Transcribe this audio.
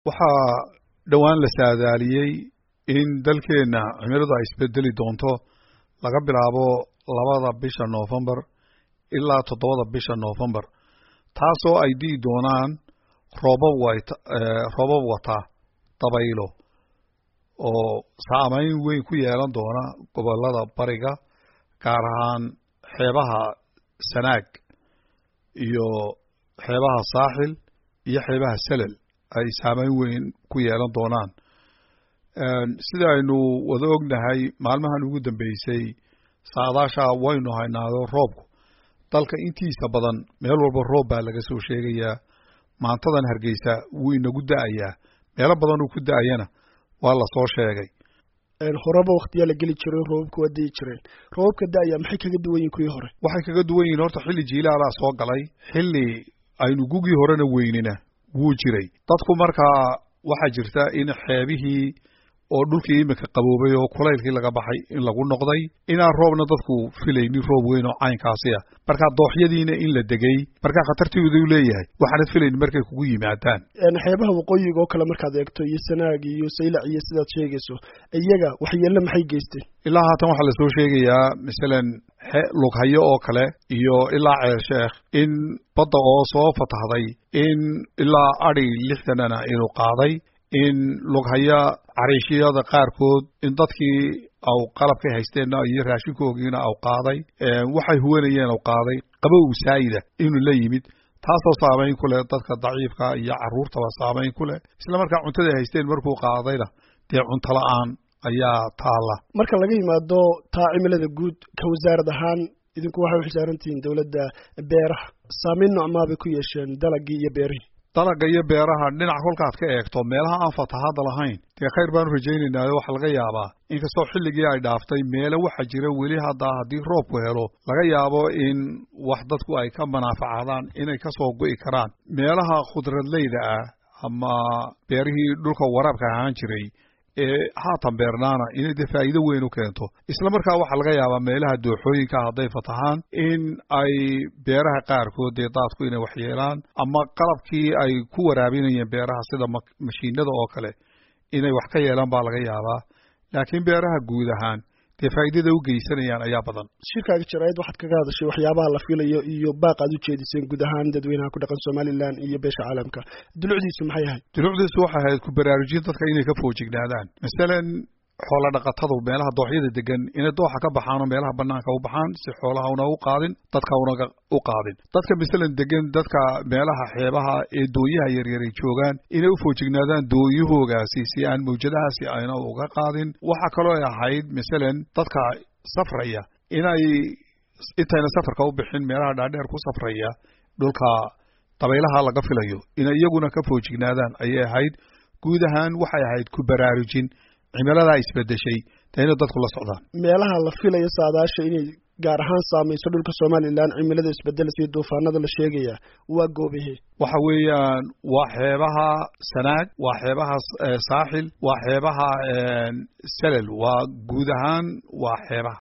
waxaa dhowaan la saadaaliyey in dalkeenna cimiladu ay isbedeli doonto laga bilaabo labada bisha noofembar ilaa toddobada bisha noofembar taasoo ay di'i doonaan roobab wat roobab wata dabaylo oo saameyn weyn ku yeelan doona gobollada bariga gaar ahaan xeebaha sanaag iyo xeebaha saaxil iyo xeebaha selel ay saameyn weyn ku yeelan doonaan sida aynu wada ognahay maalmahan ugu dambeysay saadaasha waynu haynaado roobku dalka intiisa badan meel walba roob baa laga soo sheegayaa maantadan hargeysa wuu inagu da'ayaa meelo badan uu ku da'ayana waa lasoo sheegay horeba waktiyaa la geli jiray roobabka waa di'i jireen roobabka da'aya maxay kaga duwan yihin kuwii hore waxay kaga duwan yihin horta xilli jiilaalaa soo galay xilli aynu gugii horena weynina wuu jiray dadku markaa waxaa jirta in xeebihii oo dhulkii iminka qaboobay oo kulaylkii laga baxay in lagu noqday inaan roobna dadku filaynin roob weyn oo caynkaasi ah markaa dooxyadiina in la degay markaa khatartiidu leeyahay waxaanad filaynin markay kugu yimaadaan xeebaha waqooyiga oo kale markaad eegto iyo sanaag iyo saylac iyo sidaad sheegayso iyaga waxyeelle maxay geysteen ilaa haatan waxaa lasoo sheegayaa masalan lughayo oo kale iyo ilaa ceer sheekh in badda oo soo fatahday in ilaa adi lixdanana inuu qaaday in lughaya cariishiyada qaarkood in dadkii aw qalabkay haysteenna iyo raashinkoogiina aw qaaday waxay huwanayeen aw qaaday qabow saayida inuu la yimid taasoo saamayn ku leh dadka daciifka iyo carruurtaba saamayn ku leh isla markaa cuntaday haysteen markuu qaadayna dee cunto la-aan ayaa taalla marka laga yimaado taa cimilada guud ka wasaarad ahaan idinku waxay u xisaarantihiin dowladda beeraha saamayn noocmaa bay ku yeesheen dalagii iyo beerihii dalaga iyo beeraha dhinac kolkaad ka eegto meelaha aan fatahaadda lahayn dee khayr baanu rajaynaynaayo waxaa laga yaabaa inkastoo xilligii ay dhaaftay meele waxaa jira weli haddaa haddii roobku helo laga yaabo in wax dadku ay ka manaafacaadaan inay ka soo go'i karaan meelaha khudradleyda ah ama beerihii dhulka waraabka ahaan jiray ee haatan beernaana inay dee faa'iido weyn u keento isla markaa waxaa laga yaabaa meelaha dooxooyinka hadday fatahaan in ay beeraha qaarkood dee daadku inay waxyeelaan ama qalabkii ay ku waraabinayeen beeraha sida mashiinada oo kale inay wax ka yeelaan baa laga yaabaa laakiin beeraha guud ahaan dee faa'iidada u geysanayaan ayaa badan shirkaaga jaraa'id waxaad kaga hadashay waxyaabaha la filayo iyo baaq aad u jeediseen guud ahaan dadweynaha ku dhaqan somalilan iyo beesha caalamka dulucdiisu maxay ahayd dulucdiisu waxay ahayd ku baraarujin dadka inay ka foojignaadaan masalan xoola dhaqatadu meelaha dooxyada degan inay dooxa ka baxaan oo meelaha banaanka u baxaan si xoolaha una u qaadin dadka unaga u qaadin dadka masalan degan dadka meelaha xeebaha ee dooyaha yaryar ay joogaan inay u foojignaadaan dooyahoogaasi si aan mawjadahaasi ayna uga qaadin waxaa kaloo ay ahayd masalan dadka safraya inay intayna safarka u bixin meelaha dhaadheer ku safraya dhulka dabaylaha laga filayo inay iyaguna ka foojignaadaan ayay ahayd guud ahaan waxay ahayd ku baraarujin cimiladaa isbedeshay dee inay dadku la socdaan meelaha la filayo saadaasha inay gaar ahaan saamayso dhulka somalilan cimilada isbedelaysa iyo duufaanada la sheegaya waa goobahe waxa weeyaan waa xeebaha sanaag waa xeebaha saaxil waa xeebaha selel waa guud ahaan waa xeebaha